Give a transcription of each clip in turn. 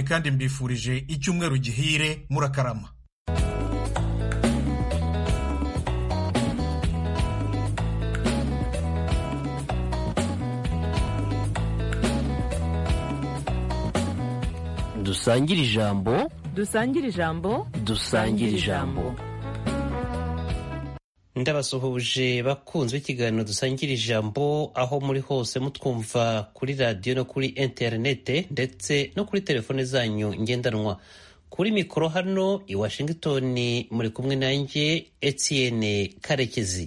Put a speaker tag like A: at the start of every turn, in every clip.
A: kandi mbifurije icyumweru gihire murakarama
B: dusangire ijambo
C: dusangire ijambo
B: dusangire ijambo ndabasuhuje bakunzwe ikiganiro dusangira ijambo aho muri hose mutwumva kuri radiyo no kuri interinete ndetse no kuri telefone zanyu ngendanwa kuri mikoro hano i washington muri kumwe nanjye etienne karekezi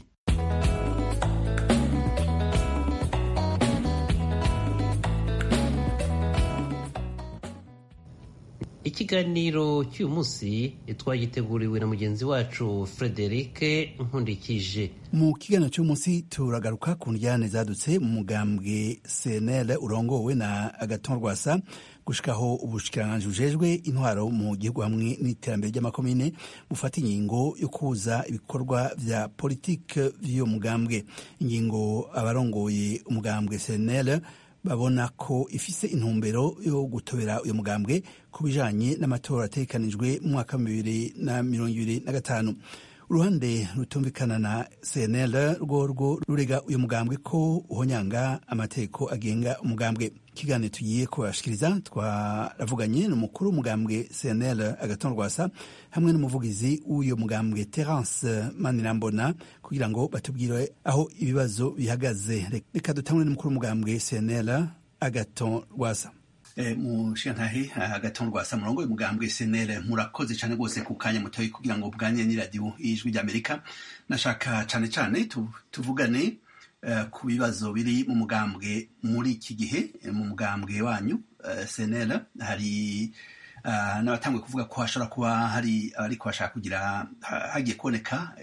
B: ikiganiro cy'uyu munsi twagiteguriwe na mugenzi wacu frederic nkundikije
D: mu kiganiro cy'umunsi turagaruka ku njyane zadutse mu mugambwe cnl urongowe na agaton rwasa gushikaho ubushikiranganji bujejwe intwaro mu gihugu hamwe n'iterambere ry'amakomine bufata ingingo yo kuza ibikorwa vya politike vy'uyo mugambwe ingingo abarongoye umugambwe cnl babona ko ifise intumbero yo gutobera uyu mugambwe ku bijanye n'amatora ategekanijwe mu mwaka wa bibiri na mirongo ibiri na gatanu uruhande rutumvikana na cnl rworwo rurega uyu mugambwe ko uhonyanga amategeko agenga umugambwe ikiganiro tugiye kubashikiriza twaravuganye n'umukuru w'umugambwe cnl agaton rwasa hamwe n'umuvugizi w'uyo mugambwe terence manirambona kugira ngo batubwire aho ibibazo bihagaze reka dutangure n'umukuru w'umugambwe cnl agaton rwasa mushiyantahe agaton rwasa murongo y'umugambwe cnl murakoze cyane rwose ku kanya mutoyi kugira ngo bwanye n'iradiyo y'ijwi ry'amerika nashaka cyane cyane tuvugane ku bibazo biri mu mugambwe muri iki gihe mu mugambwe wanyu cnl hari n'abatanguye kuvuga ko hashobora kuba hari abariko bashaka kugira hagiye kuboneka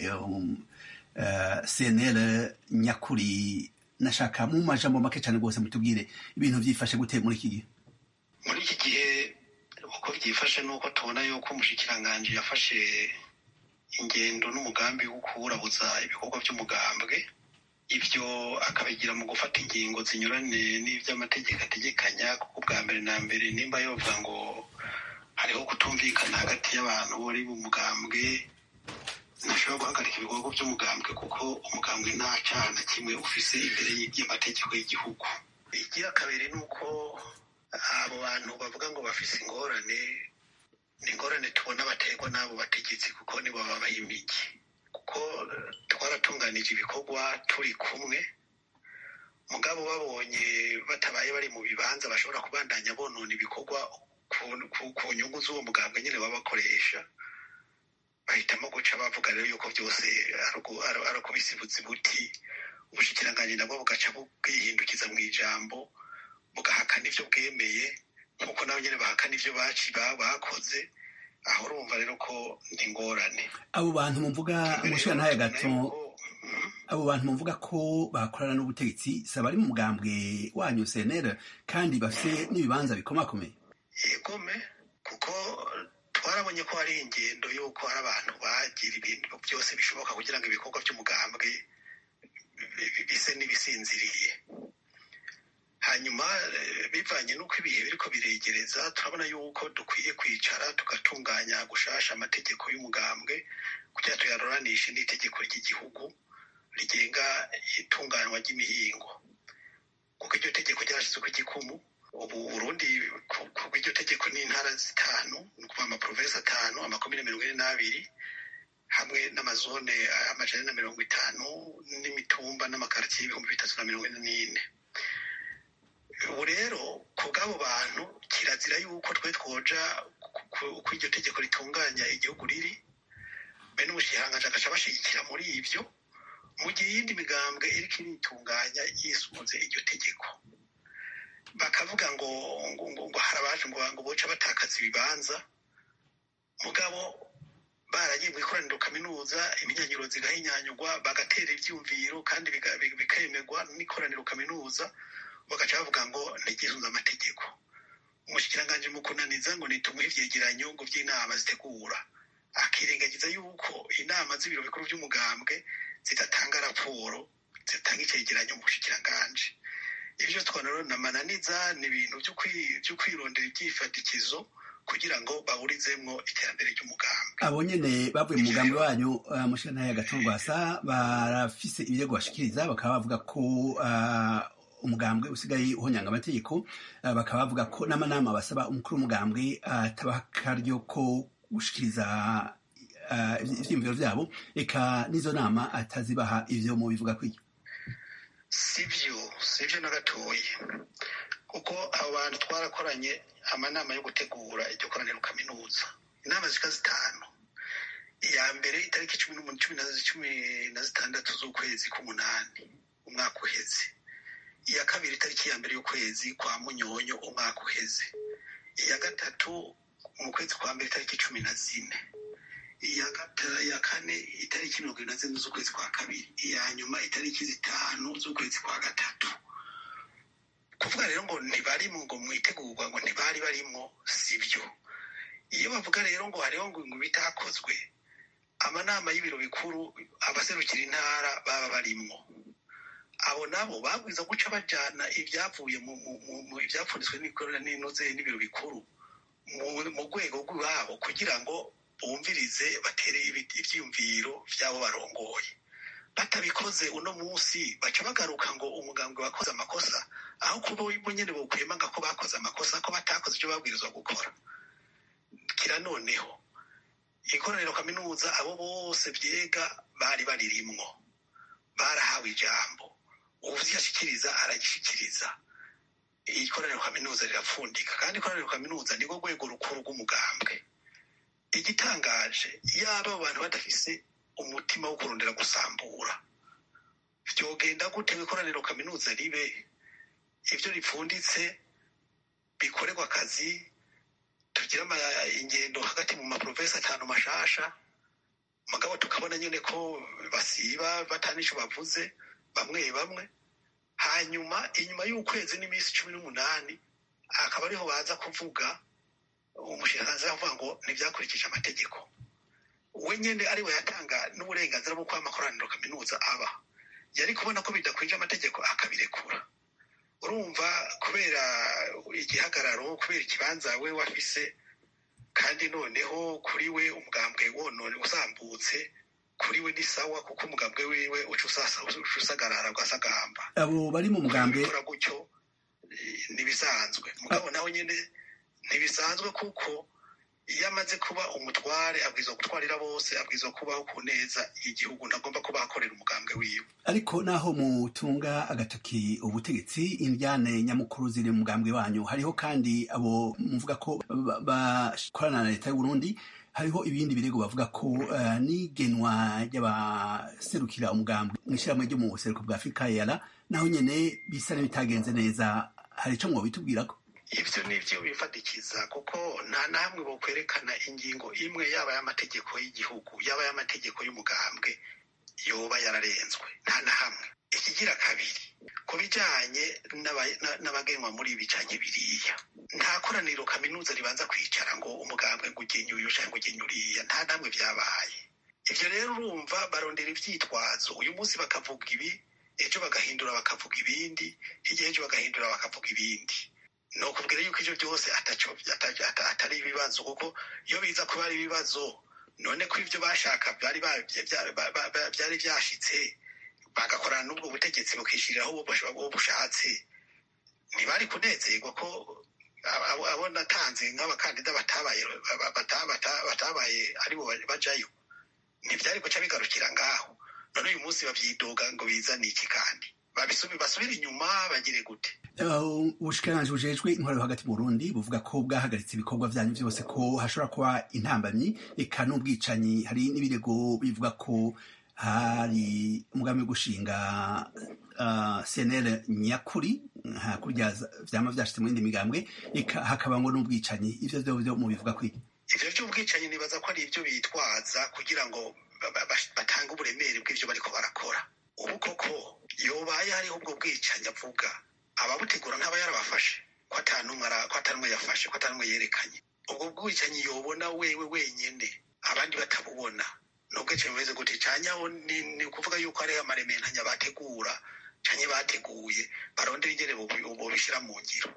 D: cnl nyakuri nashaka mu majambo make cyane rwose mutubwire ibintu byifashe gute muri iki gihe
E: muri iki gihe uko byifashe ni uko tubona yuko umushikiranganji yafashe ingendo n'umugambi wo kuwurabuza ibikorwa by'umugambwe ibyo akabigira mu gufata ingingo zinyuranye n'iby'amategeko ategekanya kuko bwa mbere na mbere nimba yovuga ngo hariho kutumvikana hagati y'abantu bari mu mugambwe ntashobora guhagarika ibikorwa by'umugambwe kuko umugambwe nta cyaha na kimwe ufise imbere y'amategeko y'igihugu igira kabiri ni uko abo bantu bavuga ngo bafise ingorane ni ingorane tubona baterwa n'abo bategetsi kuko nibo babaha imigi kuko twaratunganije ibikorwa turi kumwe mugabo babonye batabaye bari mu bibanza bashobora kubandanya bonona ibikorwa ku nyungu z'uwo mugambwe nyine baba bakoresha bahitamo guca bavuga rero yuko byose ari ukubisibuza buti ubushikiranganji nabwo bugaca bwihindukiza mu ijambo bugahakana ibyo bwemeye nk'uko nabo nyine bahakana ibyo bakoze aho urumva rero ko ni ingorane
D: abo bantu muvuga umushirantahe gato abo bantu muvuga ko bakorana n'ubutegetsi saba ari mu mugambwe wanyu cnl kandi bafite n'ibibanza bikomakomeye
E: yegome kuko twarabonye ko hari ingendo y'uko hari abantu bagira ibintu byose bishoboka kugira ngo ibikorwa by'umugambwe bise n'ibisinziriye hanyuma bivanye n'uko ibihe biriko biregereza turabona yuko dukwiye kwicara tugatunganya gushasha amategeko y'umugambwe kugira tuyaruranishe n'itegeko ry'igihugu rigenga itunganywa ry'imihingo kuko iryo tegeko ryarashyizwe ku gikumu ubu burundi kuko iryo tegeko ni intara zitanu ni ukuvuga amaprovensi atanu amakomine mirongo ine n'abiri hamwe n'amazone amajana na mirongo itanu n'imitumba n'amakaritiye y'ibihumbi bitatu na mirongo ine n'ine ubu rero ku bw'abo bantu kirazira yuko twe twoja uko iryo tegeko ritunganya igihugu riri be n'umushikiranganji agaca bashigikira muri ibyo mu gihe iyindi migambwe iriko iritunganya yisunze iryo tegeko bakavuga ngo ngo ngo hari abaje ngo ngo boca batakaza ibibanza mugabo baragiye mu ikoraniro kaminuza iminyanyiro zigahinyanyurwa bagatera ivyumviro kandi bikemerwa n'ikoraniro kaminuza bagaca bavuga ngo ntigisunze amategeko umushikiranganji mu kunaniza ngo nitumuhe ivyegeranyo ngo vy'inama zitegura akirengagiza yuko inama z'ibiro bikuru vy'umugambwe zidatanga raporo zitanga icegeranyo mu bushikiranganji ivyo twanarona mananiza ni ibintu vyo kwirondera ivyifatikizo kugira ngo baburizemwo iterambere ry'umugambi
D: abo nyene bavuye mu mugambi wanyu uh, mushana ya gatungwasa barafise ibirego bashikiriza bakaba bavuga ko uh, umugambwe usigaye uhonyanga amategeko uh, bakaba bavuga ko n'amanama basaba umukuru w'umugambwe atabaha akaryo ko gushikiriza ivyiyumviro vyabo eka n'izo nama atazibaha ivyo mu bivuga kw'iryo
E: sivyo sivyo na gatoyi kuko abo bantu twarakoranye amanama yo gutegura iryo koraniro kaminuza inama zika zitanu iya mbere itariki cumi n'umunani cumi na zitandatu z'ukwezi k'umunani umwaka uheze iya kabiri itariki ya mbere y'ukwezi kwa munyonyo umwaka uheze iya gatatu mu kwezi kwa mbere itariki cumi na zine iya kane itariki mirongo irindwi na zine z'ukwezi kwa kabiri iya nyuma itariki zitanu z'ukwezi kwa gatatu kuvuga rero ngo ntibarimo ngo mwitegurwa ngo ntibari barimo sibyo iyo bavuga rero ngo hariho ngo ngo bitakozwe amanama y'ibiro bikuru abaserukira intara baba barimwo abo nabo babwiza guca bajana ibyavuye mu ibyapfunditswe n'inoze n'ibiro bikuru mu rwego rw'iwabo kugira ngo bumvirize batere ibyiyumviro by'abo barongoye batabikoze uno munsi baca bagaruka ngo umugambwe wakoze amakosa aho kuba bo nyine bokwemanga ko bakoze amakosa ko batakoze ibyo babwirizwa gukora kira noneho ikoraniro kaminuza abo bose byega bari baririmwo barahawe ijambo uvyashikiriza aragishikiriza ikoraniro kaminuza rirapfundika kandi ikoraniro kaminuza nirwo rwego rukuru rw'umugambwe igitangaje yaba abo bantu badafise umutima wo kurondera gusambura vyogenda gute ikoraniro kaminuza ribe ivyo ripfunditse bikorerwa akazi tugira ingendo hagati mu maprovensi atanu mashasha mugabo tukabona nyene ko basiba batanico bavuze bamwe bamwe hanyuma inyuma y'ukwezi n'iminsi cumi n'umunani akaba ariho baza kuvuga umushinganzi avuga ngo ntibyakurikije amategeko we nyine ari we yatanga n'uburenganzira bwo kuba amakoraniro kaminuza aba yari kubona ko bidakwije amategeko akabirekura urumva kubera igihagararo kubera ikibanza we wafise kandi noneho kuri we umugambwe wonone usambutse kuri we ni sawa kuko umugambwe wiwe uca usagarara ugasagamba
D: abo bari mu mugambwe
E: gukora gutyo ntibisanzwe mugabo nawe nyine ntibisanzwe kuko iyo amaze kuba umutware abwirizwa gutwarira bose abwirizwa kubaho ku neza y'igihugu ntagomba kuba akorera umugambwe wiwe
D: ariko naho mutunga agatoki ubutegetsi indyane nyamukuru ziri mu mugambwe wanyu hariho kandi abo muvuga ko bakorana na leta y'uburundi hariho ibindi birego bavuga ko uh, n'igenwa ry'abaserukira umugambwe mu ishyirahamwe ryo mu buseruko bwa afurika yara naho nyene bisa n'ibitagenze neza hari ico mwobitubwirako
E: ivyo nivyo bifatikiza kuko nta na hamwe bokwerekana ingingo imwe yaba y'amategeko y'igihugu yaba y'amategeko y'umugambwe yoba yararenzwe nta na hamwe ikigira kabiri ku bijanye n'abagenwa muri ibi canke biriya nta koraniro kaminuza ribanza kwicara ngo umugambwe ngo ugenye uyu canke ugenye uriya nta namwe vyabaye ivyo rero urumva barondera ivyitwazo uyu munsi bakavuga ibi ejo bagahindura bakavuga ibindi hirya ejo bagahindura bakavuga ibindi ni ukubwira yuko ivyo byose atari ibibazo kuko iyo biza kuba ari ibibazo none ko ivyo bashaka byari vyashitse bagakorana n'ubwo butegetsi bukishiriraho uwo bushatse ntibari kunezerwa ko abo natanze nk'abakandida batabaye batabaye aribo bajayo ntivyari guca bigarukira ngaho none uyu munsi bavyidoga ngo bizane iki kandi basubire inyuma bagire gute
D: ubushikiranganji bujejwe intwaro hagati mu burundi buvuga ko bwahagaritse ibikorwa vyanyu vyose ko hashobora kuba intambamyi eka n'ubwicanyi hari n'ibirego bivuga ko hari umugambi wo gushinga uh, cnl nyakuri hakurya vyama vyashitse mu yindi migambwe eka hakaba ngo n'ubwicanyi ivyo vyo vyo mubivuga kwiki
E: ivyo vy'ubwicanyi nibaza ko ari ivyo bitwaza kugira ngo batange uburemere bw'ivyo bariko barakora ubu koko yobaye hariho ubwo bwicanyi avuga ababutegura ntaba yarabafashe ko atanumwe yafashe ko atanumwe yerekanye ubwo bwicanyi yobona wewe wenyene abandi batabubona nubwicanyi bumeze gute canyaho ni ukuvuga yuko hariho amarementanya bategura canke bateguye barondera ingene bobishira mu ngiro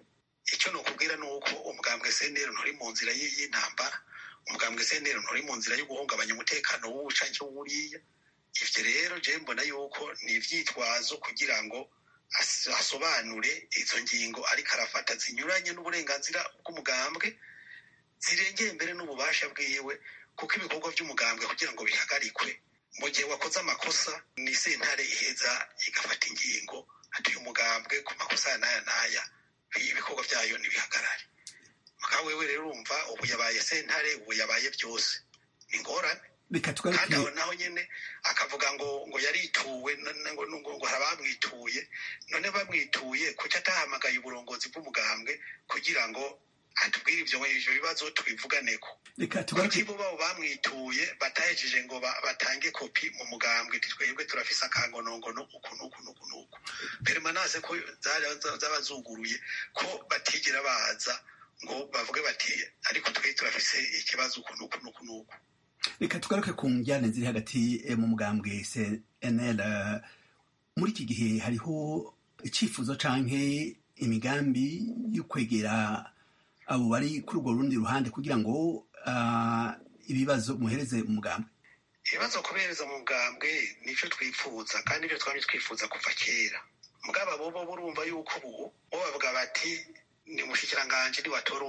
E: icyo nokubwira ni uko umugambwe seneri nturi mu nzira y'intambara umugambwe seneri nturi mu nzira yo guhungabanya umutekano w'uwuca w'uriya ivyo rero je mbona yuko ni ivyitwazo kugira ngo asobanure izo ngingo ariko arafata zinyuranye n'uburenganzira bw'umugambwe zirengeye mbere n'ububasha bwiwe kuko ibikorwa by'umugambwe kugira ngo bihagarikwe mu gihe wakoze amakosa ni sentare iheza igafata ingingo atuye umugambwe ku makosa ya n'aya n'aya ibikorwa byayo ntibihagarare mugabo wewe rero urumva ubu yabaye sentare ubu yabaye byose ni ingorane kandi aho naho nyine akavuga ngo ngo yarituwe ngo ngo hari abamwituye none bamwituye kuki atahamagaye uburongozi bw'umugambwe kugira ngo atubwire ibyo ivyo bibazo tubivuganeko kuki bo babo bamwituye batahejeje ngo batange kopi mu mugambwe twebwe turafise akangonongono uku n'uku n'uku n'uku permanase ko zaba zuguruye ko batigera baza ngo bavuge bati ariko twebwe turafise ikibazo uku n'uku n'uku n'uku
D: reka tugaruke ku njyane ziri hagati mu mugambwe cnl muri iki gihe hariho icyifuzo canke imigambi yo kwegera abo bari kuri urwo rundi ruhande kugira ngo ibibazo muhereze umugambwe
E: ibibazo kubereza mu mugambwe nicyo twifuza kandi ibyo twari twifuza kuva kera mugabo bobo burumva yuko ubu bo bavuga bati ni umushikiranganji niwatora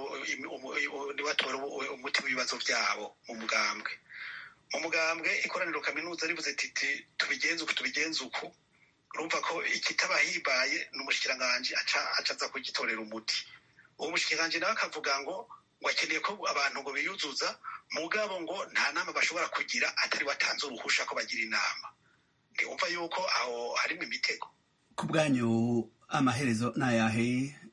E: umuti w'ibibazo byabo mu mugambwe mu mugambwe ikoraniro kaminuza rivuze titi tubigenze uku tubigenze uku urumva ko ikitabahibaye ni umushikiranganji aca aza kugitorera umuti uwo mushikiranganji nawe akavuga ngo ngo akeneye ko abantu ngo biyuzuza mugabo ngo nta nama bashobora kugira atari batanze uruhusha ko bagira inama ntiwumva yuko aho harimo imitego
D: ku bwanyu amaherezo ni ayahe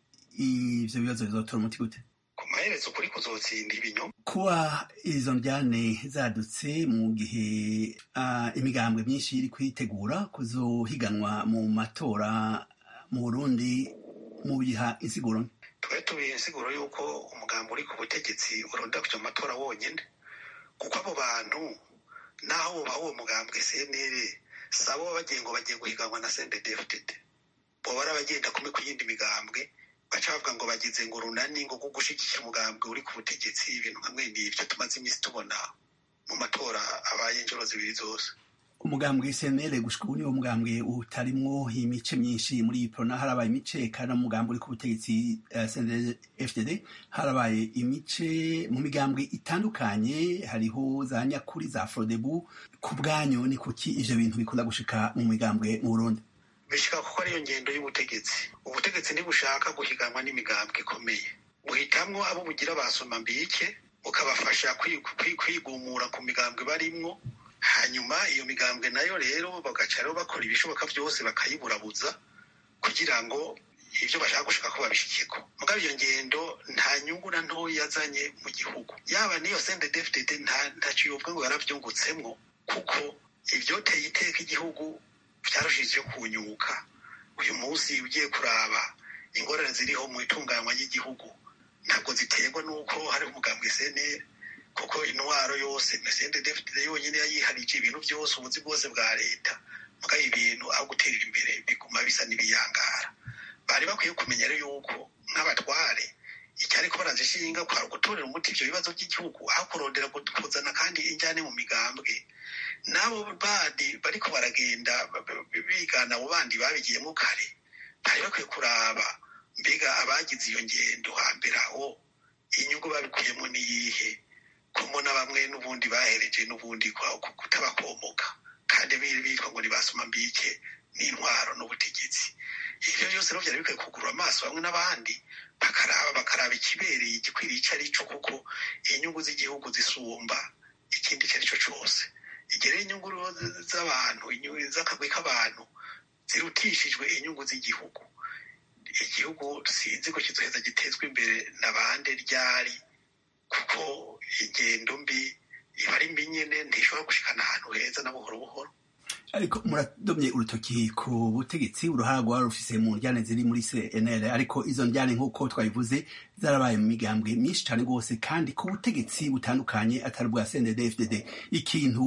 D: ivyo bibazo bizotora umuti gute
E: ku maherezo kuri kuzotsinda ibinyoma
D: kuba izo njyane zadutse mu gihe uh, imigambwe myinshi iri kwitegura kuzohiganwa mu matora mu burundi mu biha insiguro
E: twari tubiha insiguro y'uko umugambi uri ku butegetsi uronda kuja mu matora wonyene kuko abo bantu naho bubaha uwo mugambwe cnr sabo bagiye ngo bagiye guhiganwa na cnddfdd boba ari abagenda kumwe ku yindi migambwe baca bavuga ngo bagize ngo runani ngo kuko gushigikira umugambwe uri ku butegetsi ibintu hamwe n'ivyo tumaze iminsi tubona mu matora abaye inshuro zibiri zose
D: umugambwe cnl gushika ubu niwo mugambwe utarimwo imice myinshi muri iyi prona harabaye imice kandi umugambwe uri ku butegetsi uh, cnl fdd harabaye imice mu migambwe itandukanye hariho za nyakuri za frodebu ku bwanyu ni kuki ivyo bintu bikunda gushika mu migambwe mu burundi
E: bishika kuko ariyo ngendo y'ubutegetsi ubutegetsi ntibushaka guhiganwa n'imigambwe ikomeye buhitamwo abo bugira basoma mbike bukabafasha kwigumura ku migambwe barimwo hanyuma iyo migambwe nayo rero bagaca rero bakora ibishoboka byose bakayiburabuza kugira ngo ibyo bashaka gushaka ko babishikeko mugabo iyo ngendo nta nyungu na ntoya yazanye mu gihugu yaba n'iyo sendedefded ntacyo yovuga ngo yaravyungutsemwo kuko ivyoteye iteka igihugu vyarushije kunyuka uyu munsi ugiye kuraba ingorane ziriho mu itunganywa ry'igihugu ntabwo ziterwa n'uko hari umugambwe cnr kuko intwaro yose mesende david yonyine yayiharije ibintu byose ubuzi bwose bwa leta mugabo ibintu aho guterera imbere biguma bisa n'ibiyangara bari bakwiye kumenya rero yuko nk'abatware icyari ko barazishinga kwari gutorera umuti ivyo bibazo by'igihugu aho kurondera kuzana kandi injyane mu migambwe n'abo bandi bariko baragenda bigana abo bandi babigiyemo kare bari bakwiye kuraba mbega abagize iyo ngendo hambere aho inyungu babikuyemo niyihe kumona bamwe n'ubundi bahereje n'ubundi kutabakomoka kandi bitwa ngo ntibasoma mbike n'intwaro n'ubutegetsi ivyo byose rero vyari bikwiye kugurura amaso bamwe n'abandi bakaraba bakaraba ikibereye igikwiriye ico ari co kuko inyungu z'igihugu zisumba ikindi ico ari co cose igihe rero inyungu z'abantu z'akagwi k'abantu zirutishijwe inyungu z'igihugu igihugu sinzi ko kizoheza gitezwa imbere na bande ryari kuko ingendo mbi iba ari mbi nyene ntishobora gushikana ahantu heza na buhoro buhoro
D: ariko muradomye urutoki ku butegetsi uruhara rwari rufise mu njyane ziri muri cnl ariko izo njyane nk'uko twabivuze zarabaye mu migambwe myinshi cane rwose kandi ku butegetsi butandukanye atari bwa cndd ikintu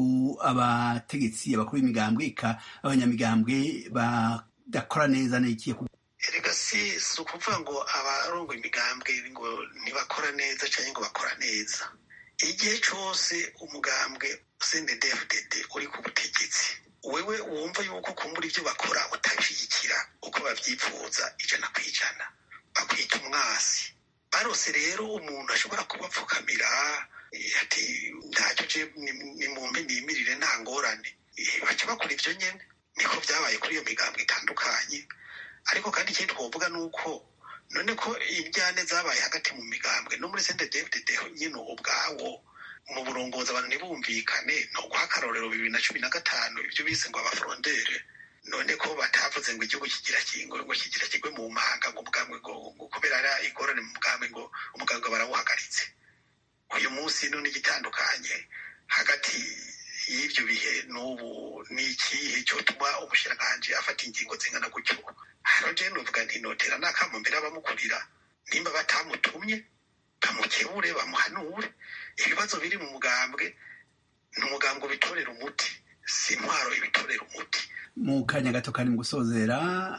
D: abategetsi abakuru b'imigambwe eka abanyamigambwe badakora neza n'ikiye
E: erega si si ukuvuga ngo abarongo imigambwe ngo ntibakora neza cyangwa ngo bakora neza igihe cyose umugambwe cndfdd uri ku butegetsi wewe wumva yuko kumbura ibyo bakora utabishyigikira uko babyifuza ijana ku ijana bakwita umwasi barose rero umuntu ashobora kubapfukamira ati ntacyo je ni mu mpe nimirire nta ngorane baca bakora ibyo nyene niko byabaye kuri iyo migambwe itandukanye ariko kandi ikindi twovuga ni uko none ko injyane zabaye hagati mu migambwe no muri sente david nyine ubwawo mu burongozi abantu ntibumvikane ni uguha akarorero bibiri na cumi na gatanu ibyo bise ngo abafurondere none ko batavuze ngo igihugu kigira kingo ngo kigira kigwe mu mpanga ngo ubwambwe ngo kubera ari ingorane mu bwambwe ngo umugambwe barawuhagaritse uyu munsi none igitandukanye hagati y'ibyo bihe n'ubu ni ikihe cyotuma umushiranganji afata ingingo zingana gutyo hano je nuvuga nti notera n'akamo mbere abamukurira nimba batamutumye bamukebure bamuhanure ibibazo biri mu mugambwe ni umugambwe ubitorera umuti si intwaro ibitorera umuti
D: mu kanya gato kandi mu gusozera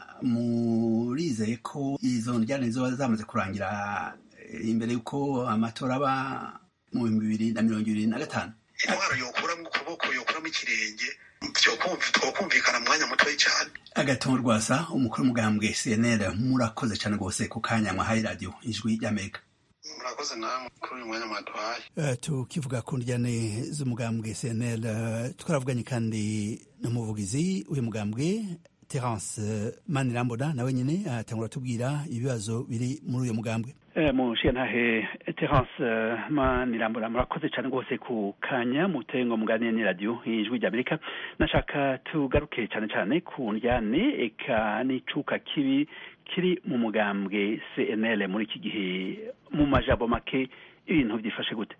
D: murizeye ko izo njyane ziba zamaze kurangira imbere y'uko amatora aba mu bihumbi bibiri na mirongo ibiri na gatanu
E: intwaro yokuramo ukuboko yokuramo ikirenge twokumvikana mu mwanya mutoya cyane
D: agatongo rwasa umukuru w'umugambwe cnl murakoze cyane rwose ku kanya mwahaye radiyo ijwi ry'amerika
E: murakoze namwe kuri uyu mwanya mwaduhaye
D: uh, tukivuga ku njyane z'umugambwe cnl uh, twaravuganye kandi n'umuvugizi w'uyu mugambwe terence manirambona nawe nyine atangura tubwira ibibazo biri muri uyu mugambwe
C: munshiye ntahe terence manirambona murakoze cyane rwose ku kanya muteye ngo muganire ni radiyo ijwi ry'amerika nashaka tugaruke cyane cyane ku njyane eka n'icuka kibi kiri mu mugambwe cnl muri iki gihe mu majambo make ibintu byifashe gute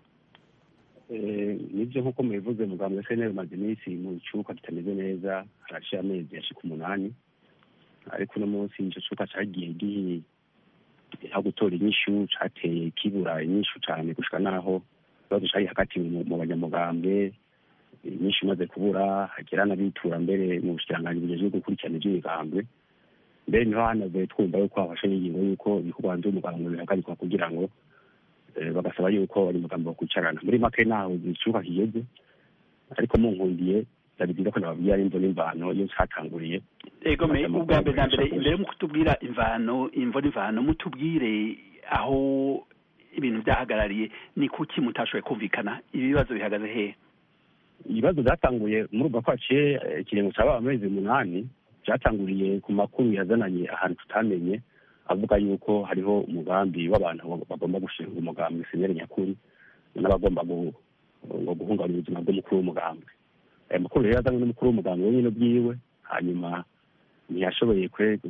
F: nibyo nk'uko mubivuze mugambwe cnl umaze iminsi mu cyuka kitameze neza haraciye amezi yashika umunani ariko uno munsi icyo cyuka cyagiye gihe aho gutora inyishu cateye kibura inyishu cyane gushika naho ikibazo cari hagati mu banyamugambwe inyinshi imaze kubura hagera n'abitura mbere mu bushikiranganji bugejejwe gukurikirana ivy'imigambwe mbere niho hanavuye twumva yuko hafashe n'ingingo y'uko ibikorwa hanze y'umugambwe bihagarikwa kugira ngo bagasaba yuko abanyamugambwe bakwicarana muri make naho icuka kigeze ariko munkundiye byari byiza ko nababwira imvo n'imvano iyo catanguriye
C: ego me ubwa mbere na mbere imbere mu kutubwira imvano imvo n'imvano mutubwire aho ibintu byahagarariye ni kuki mutashoboye kumvikana ibi bibazo bihagaze hehe
F: ibibazo byatanguye muri ubwo kwaciye ikiringo caba amezi umunani byatanguriye ku makuru yazananye ahantu tutamenye avuga yuko hariho umugambi w'abantu bagomba gushinga umugambi senyeri nyakuri n'abagomba ngo guhungabanya ubuzima bw'umukuru w'umugambi aya makuru rero yazanywe n'umukuru w'umugambi wenyine ubwiwe hanyuma ntiyashoboye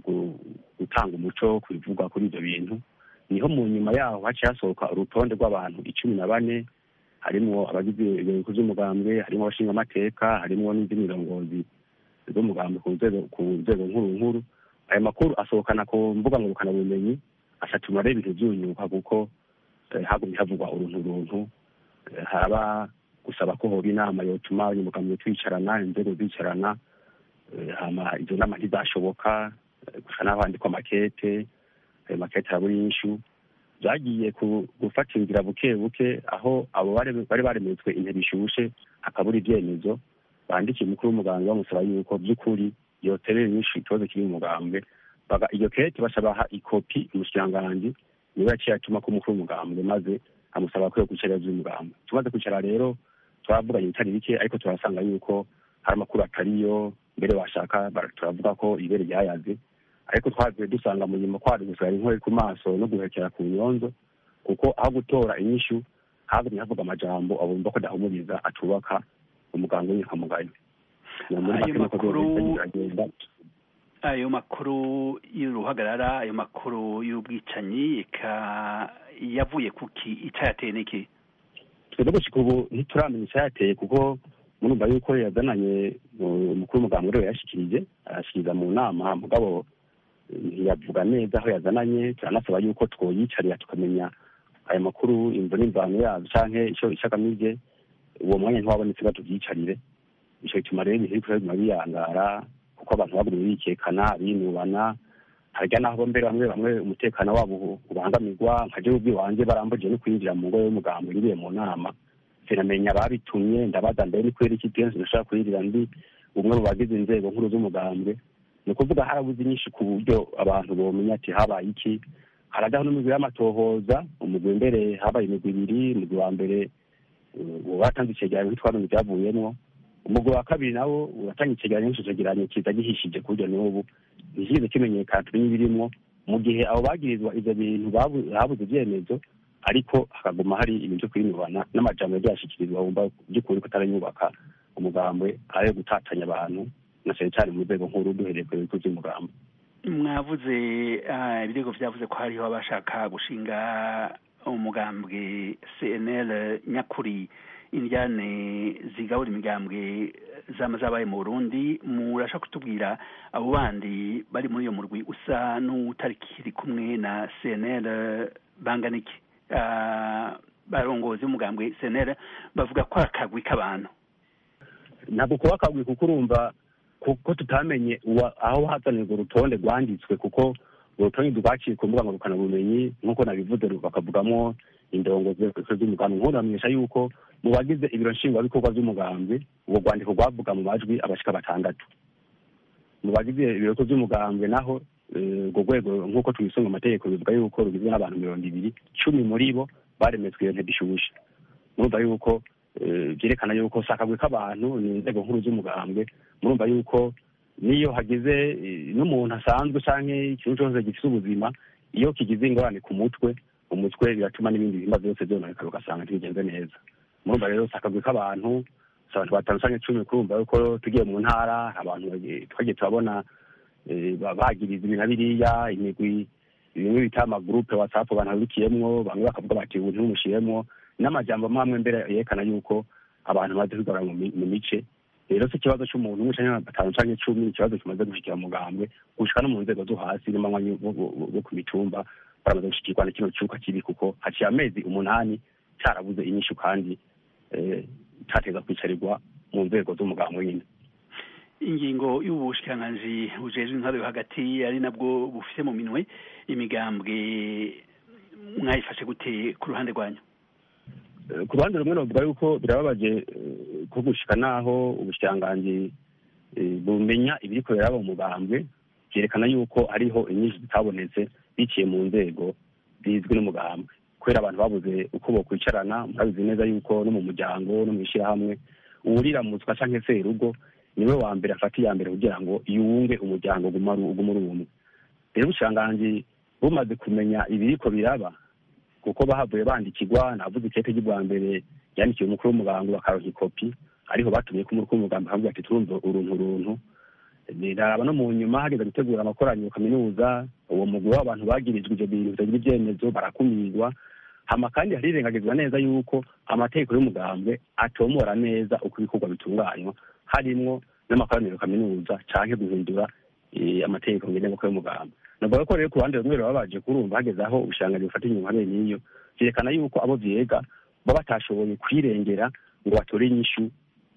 F: gutanga umuco ku bivugwa kuri ibyo bintu niho mu nyuma yaho haciye hasohoka urutonde rw'abantu icumi na bane harimwo abagize ibihugu by'umugambwe harimo abashinga amateka harimo n'indi mirongozi z'umugambi ku nzego nkuru nkuru aya makuru asohokana ku mbuga ngurukanabumenyi asatuma rero ibintu byunyuka kuko hagumye havugwa uruntu runtu haba gusaba ko hoba inama yotuma abanyamugambwe twicarana inzego zicarana hama izo nama ntizashoboka gusa naho handikwa makete ayo makete arabura inyishu byagiye gufata inzira buke buke aho abo bari baremetswe intebe ishushe hakabura ibyemezo bandikiye umukuru w'umuganga bamusaba yuko by'ukuri yoterera inyinshi ikibazo kiri mu mugambwe iyo kete basabaha ikopi umushikiranganji niwe yaciye atuma ko umukuru w'umugambwe maze amusaba ko yo kwicara vy'umugambwe tumaze kwicara rero twaravuganye bitari bike ariko turasanga yuko hari amakuru atariyo mbere washaka turavuga ko ibere ryayaze ariko twavuye dusanga mu nyuma kwari gusigara inkore ku maso no guhekera ku nyonzo kuko aho gutora inyishu havumye havuga amajambo abumva ko adahumuriza atubaka umuganga w'inkamugayo
C: ayo makuru ayo makuru y'uruhagarara ayo makuru y'ubwicanyi eka yavuye kuki icayateye n'iki
F: twebwe gushika ubu ntituramenya icayateye kuko murumva yuko yazananye umukuru w'umuganga uriwe yashikirije arashikiriza mu nama mugabo ntiyavuga neza aho yazananye turanasaba yuko twoyicarira tukamenya ayo makuru imvo n'imvano yazo canke ico ico agamije uwo mwanya ntiwabonetse batuvyicarire ico gituma rero ibintu biriko biguma biyangara kuko abantu bagumye bikekana binubana harya naho mbere bamwe bamwe umutekano wabo ubangamirwa nka jewe ubwiwanje barambujije no kwinjira mu ngo y'umugambo ngiye mu nama sinamenya ababitumye ndabaza mbere ni kubera iki kenshi nashaka kwirira ndi umwe mu bagize inzego nkuru z'umugambwe ni ukuvuga harabuze inyinshi ku buryo abantu bomenya ati habaye iki harajyaho n'imigwi y'amatohoza umugwi mbere habaye imigwi ibiri umugwi wa mbere uwo batanze icegeranyo ntitwamenye ibyavuyemwo umugwi wa kabiri nawo uratanga icegeranyo n'ico cegeranyo kiza gihishije ku buryo n'ubu ntikize kimenyekana tumenye ibirimwo mu gihe abo bagirizwa ivyo bintu habuze ivyemezo ariko hakaguma hari ibintu vyo kwinubana n'amajambo yagiye ashikirizwa wumva by'ukuri ko atarayubaka umugambwe ayo gutatanya abantu na cyane cyane mu rwego nkuru duhereye ku bigo by'umugambo
C: mwavuze ibirego vyavuze ko hariho abashaka gushinga umugambwe cnl nyakuri indyane zigabura imigambwe zama zabaye mu burundi murashaka kutubwira abo bandi bari muri iyo murwi usa n'utarikiri kumwe na cnl bangana iki barongozi b'umugambwe cnl bavuga ko ari akagwi k'abantu
F: ntabwo kuba akagwi kuko urumva kuko tutamenye aho hazanirwa urutonde rwanditswe kuko urutonde rwaciye ku mbuga ngurukanabumenyi nk'uko nabivuze bakavugamo indongozi z'umugambi nk'ubu bamenyesha yuko mu bagize ibiro nshingwabikorwa by'umugambi ubwo rwandiko rwavuga mu majwi abashika batandatu mu bagize ibiro by'umugambwe naho urwo rwego nk'uko tubisunga amategeko bivuga yuko rugizwe n'abantu mirongo ibiri cumi muri bo baremetswe iyo ntebe ishushe murumva yuko byerekana yuko si akagwi k'abantu ni inzego nkuru z'umugambwe murumva yuko niyo hagize n'umuntu asanzwe cyangwa ikintu cyose gifite ubuzima iyo kigize ingorane ku mutwe umutwe biratuma n'ibindi bihimba byose byononekara ugasanga ntibigenze neza murumva rero si akagwi k'abantu si abantu batanu cyangwa icumi kurumva yuko tugiye mu ntara abantu twagiye turabona bagiriza ibi na biriya imigwi bimwe bita amagurupe watsapu abantu babikiyemwo bamwe bakavuga bati ubu ntimumushyiremo n'amajambo amwe mbere yerekana yuko abantu bamaze kwigarura mu mice rero si ikibazo cy'umuntu umwe cyangwa batanu cyangwa icumi ikibazo kimaze gushikira mugambwe gushika no mu nzego zo hasi n'amanywa bo ku mitumba baramaze gushikirwa na kino cyuka kibi kuko haciye amezi umunani cyarabuze inyishu kandi cyateza kwicarirwa mu nzego z'umugambwe nyine
C: ingingo y'ubushikiranganji bujejwe intwaro yo hagati ari nabwo bufite mu minwe imigambwe mwayifashe gute ku ruhande rwanyu
F: ku ruhande rumwe navuga yuko birababaje ko gushika naho ubushikiranganji bumenya ibiri kubera mu mugambwe byerekana yuko hariho inyinshi zitabonetse biciye mu nzego zizwi n'umugambwe kubera abantu babuze uko bokwicarana murabizi neza yuko no mu muryango no mu ishyirahamwe uwuriramutswa canke se urugo niwe wa mbere afata iya mbere kugira ngo yunge umuryango uguma uri umwe rero ubushikiranganji bumaze kumenya ibiriko biraba kuko bahavuye bandikirwa navuze ikete ry'ubwa mbere yandikiwe umukuru w'umugambi bakaronka ikopi ariho batumye ko umukuru w'umugambi akavuga ati turumva uruntu uruntu ndaraba no mu nyuma hageze gutegura amakoraniro kaminuza uwo mugwi w'abantu bagirijwe ivyo bintu bitagira ivyemezo barakumirwa hama kandi harirengagizwa neza yuko amategeko y'umugambwe atomora neza uko ibikorwa bitunganywa harimwo n'amakoraniro kaminuza canke guhindura amategeko ngenderwako y'umugambwe navuga ko rero ku ruhande rumwe babaje kurumva hageze aho ubushikiranganji bufata inyuma bene n'iyo vyerekana yuko abo vyega baba batashoboye kwirengera ngo batore inyishu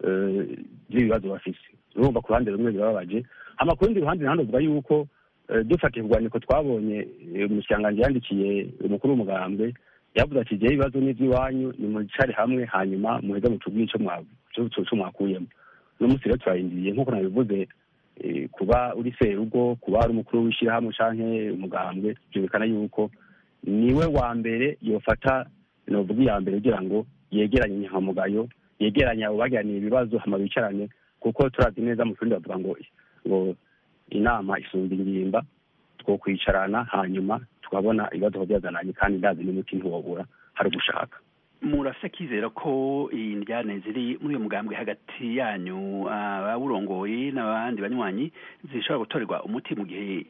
F: z'ibibazo bafise urumva ku ruhande rumwe birababaje hama ku rundi ruhande naho ndavuga yuko dufatiye ku rwandiko twabonye umushikiranganji yandikiye umukuru w'umugambwe yavuze ati jewe ibibazo n'ivy'iwanyu nimwicare hamwe hanyuma muheze mutubwire ico mwakuyemo uno munsi rero turarindiriye nk'uko nabivuze kuba uri serugo kuba ari umukuru w'ishyirahamwe canke umugambwe byerekana yuko niwe wa mbere yofata novuga iya mbere kugira ngo yegeranye inyankamugayo yegeranye abo bagiraniye ibibazo hama bicarane kuko turazi neza mu kirundi bavuga ngo ngo inama isumba ingimba twokwicarana hanyuma tukabona ibibazo byazananye kandi ndazi n'umuti ntiwobura hari ugushaka
C: murafise akizera ko indyane ziri muri uyu mugambwe hagati yanyu abawurongoye n'abandi banywanyi zishobora gutorerwa umuti mu gihe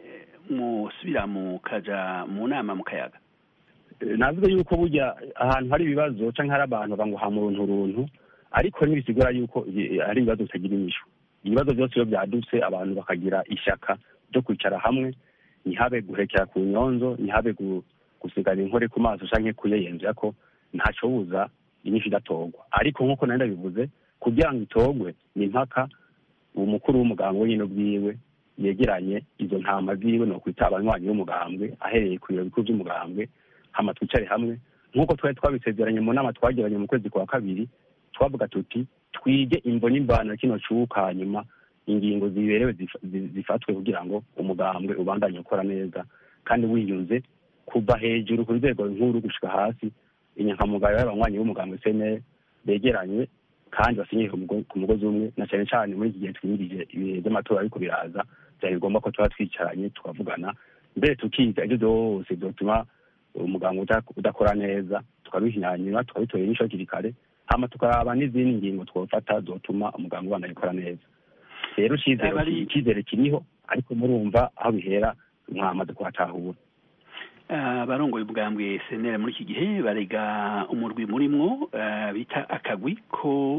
C: musubira mukaja mu nama mu kayaga
F: navuze yuko burya ahantu hari ibibazo canke hari abantu bavuga ngo hama uruntu runtu ariko ntibisigura yuko hari ibibazo bitagira inyishu ibibazo byose iyo byadutse abantu bakagira ishyaka ryo kwicara hamwe ntihabe guhekera ku nyonzo ntihabe gusigana inkore ku maso canke kuyeyenzera ko ntaco buza inyinshi idatorwa ariko nk'uko nari ndabivuze kugira ngo itorwe ni impaka umukuru w'umuganga wenyine ubwiwe yegeranye izo ntama ziwe ni ukwita abanywanyi b'umugambwe ahereye ku biro bikuru by'umugambwe hama twicare hamwe nk'uko twari twabisezeranye mu nama twagiranye mu kwezi kwa kabiri twavuga tuti twige imvo n'imbano ya kino cuka hanyuma ingingo ziberewe zifatwe kugira ngo umugambwe ubandanye ukora neza kandi wiyunze kuva hejuru ku nzego nkuru gushika hasi inyankamugayo y'abanywanyi b'umugambwe sene begeranye kandi basinyiye ku mugozi umwe na cyane cyane muri iki gihe twimirije ibihe by'amatora ariko biraza byari ngombwa ko tuba twicaranye tukavugana mbere tukiga ibyo byose byotuma umuganga udakora neza tukabihinyanyura tukabitorera inyishu hakiri kare hama tukaraba n'izindi ngingo twofata zotuma umuganga ubandanya ukora neza rero icyizere kiriho ariko murumva aho bihera mwamaze kuhatahura
C: abarongoye ubwambwe senera muri iki gihe barega umurwi murimwo bita akagwi ko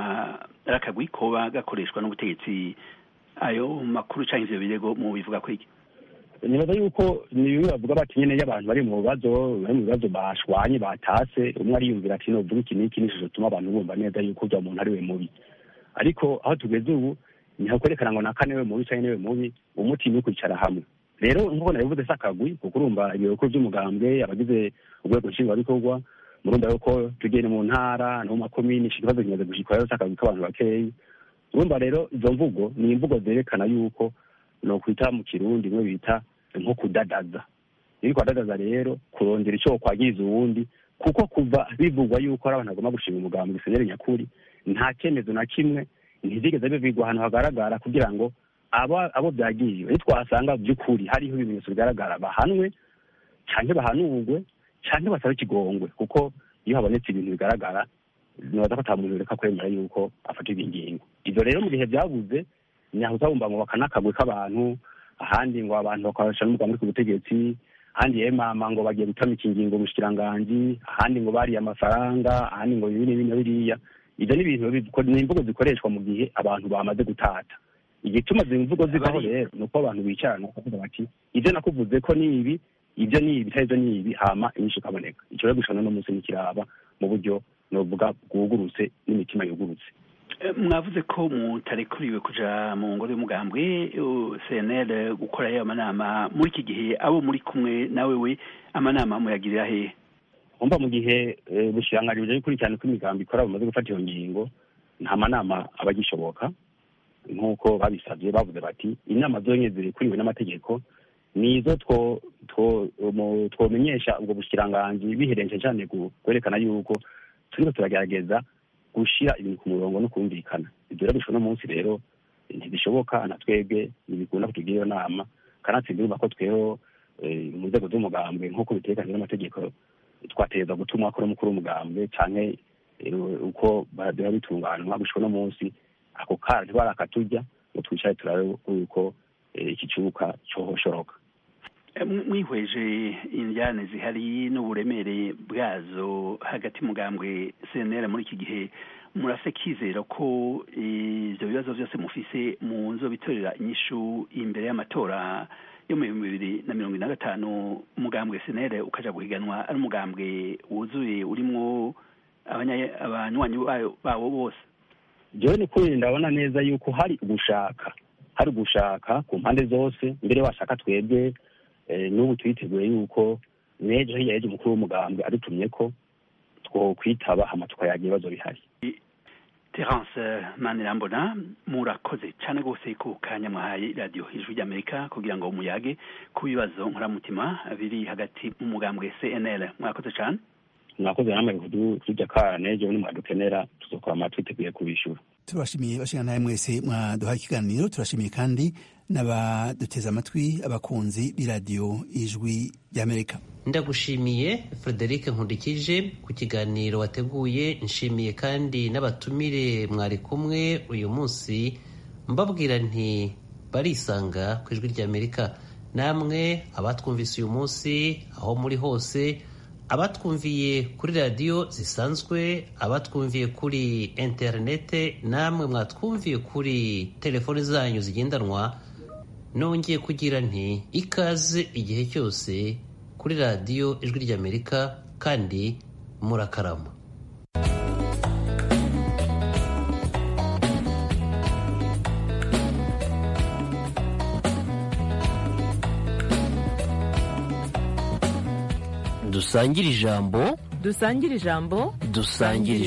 C: ari akagwi koba gakoreshwa n'ubutegetsi ayo makuru cyangwa ivyo birego mu bivuga ko iki
F: nibaza yuko ni bimwe bavuga bati nyene iyo abantu bari mu bibazo bari mu bibazo bashwanye batase umwe ariyumvira ati novuga iki n'iki n'ishusho tuma abantu bumva neza yuko urya muntu ari we mubi ariko aho tugeze ubu niho kwerekana ngo naka niwe mubi canke niwe mubi umuti ni ukwicara hamwe rero nk'uko nabivuze si akagwi kuko urumva ibiro bikuru by'umugambwe abagize urwego nshingwabikorwa murumva yuko tugenda mu ntara no mu makomini ikibazo kimaze gushikwa rero si akagwi k'abantu bakeyi urumva rero izo mvugo ni imvugo zerekana yuko no kwita mu kirundi imwe bita nko kudadaza iri kwadadaza rero kurondera icyo kwagiriza uwundi kuko kuva bivugwa yuko ari abantu bagomba gushinga umugambi gisenyeri nyakuri nta cyemezo na kimwe ntizigeze bivigwa ahantu hagaragara kugira ngo abo abo byagiriwe nitwasanga by'ukuri hariho ibimenyetso bigaragara bahanwe cyangwa bahanurwe cyangwa basabe ikigongwe kuko iyo habonetse ibintu bigaragara nibaza ko ata muntu reka kwemera yuko afatirwa ingingo ibyo rero mu gihe byabuze nyaho uzabumva ngo bakanakagwe k'abantu ahandi ngo abantu bakoresha n'umugambi ku butegetsi ahandi yemama ngo bagiye gutamika ingingo mushikiranganji ahandi ngo bariye amafaranga ahandi ngo ibi n'ibi na biriya ibyo ni ibintu ni imvugo zikoreshwa mu gihe abantu bamaze gutata igituma izi mvugo zivaho rero ni uko abantu bicarana bakavuga bati ibyo nakuvuze ko ni ibi ibyo ni ibi ibyo ni ibi hama inyinshi ikaboneka icyo rero gushana n'umunsi nikiraba mu buryo novuga bwugurutse n'imitima yugurutse
C: mwavuze ko mutarekuriwe kuja mu ngoro y'umugambwe cnl gukora ayo amanama muri iki gihe abo muri kumwe nawe we amanama muyagirira hehe
F: umva mu gihe bushiranganji buje gukurikirana uko imigambi ikora bamaze gufata iyo ngingo nta manama aba agishoboka nk'uko babisabye bavuze bati inama zonyine zirekuriwe n'amategeko nizo twomenyesha ubwo bushikiranganji biherenje cyane kwerekana yuko turiko turagerageza gushira ibintu ku murongo no kumvikana ibyo rero bishobora munsi rero ntibishoboka na twebwe ntibikunda kutugira iyo nama kanatsinda urumva ko tweho mu nzego z'umugambwe nk'uko bitekanijwe n'amategeko twategereza gutuma akora umukuru w'umugambwe canke uko biba bitunganwa gushika no munsi ako kara ntibarakatujya ngo twicare turabe yuko iki kibuga cohoshoroka
C: mwihweje injyane zihari n'uburemere bwazo hagati mugambwe cnr muri iki gihe murafite kizera ko ibyo bibazo byose mufise mu nzo bitorera inyishu imbere y'amatora yo mu bihumbi bibiri na mirongo ine na gatanu umugambwe cnr ukaja guhiganwa ari umugambwe wuzuye urimwo abanywanyi bawo bose
F: jewe ni kuri ndabona neza yuko hari ugushaka hari ugushaka ku mpande zose mbere washaka twebwe n'ubu twiteguye yuko n'ejo hirya y'ejo umukuru w'umugambwe adutumye ko twokwitaba hama tukayaga ibibazo bihari
C: terence manirambona murakoze cyane rwose ku kanya mwahaye radiyo ijwi ry'amerika kugira ngo muyage ku bibazo nkoramutima biri hagati mu mugambwe cnl mwakoze cyane
F: mwakoze namwe kujya kara n'ejo nimwadukenera tuzokora ama twiteguye kubishyura
D: turabashimiye bashingana nawe mwese mwaduhaye ikiganiro turashimiye kandi n'abaduteze amatwi abakunzi b'iradiyo ijwi ry'amerika
B: ndagushimiye frederic nkundikije ku kiganiro wateguye nshimiye kandi n'abatumire mwari kumwe uyu munsi mbabwira nti barisanga ku ijwi ry'amerika namwe abatwumvise uyu munsi aho muri hose abatwumviye kuri radiyo zisanzwe abatwumviye kuri interinete namwe mwatwumviye kuri telefoni zanyu zigendanwa nongeye kugira nti ikaze igihe cyose kuri radiyo ijwi ry'amerika kandi murakarama dusangire ijambo
G: dusangire ijambo
B: dusangire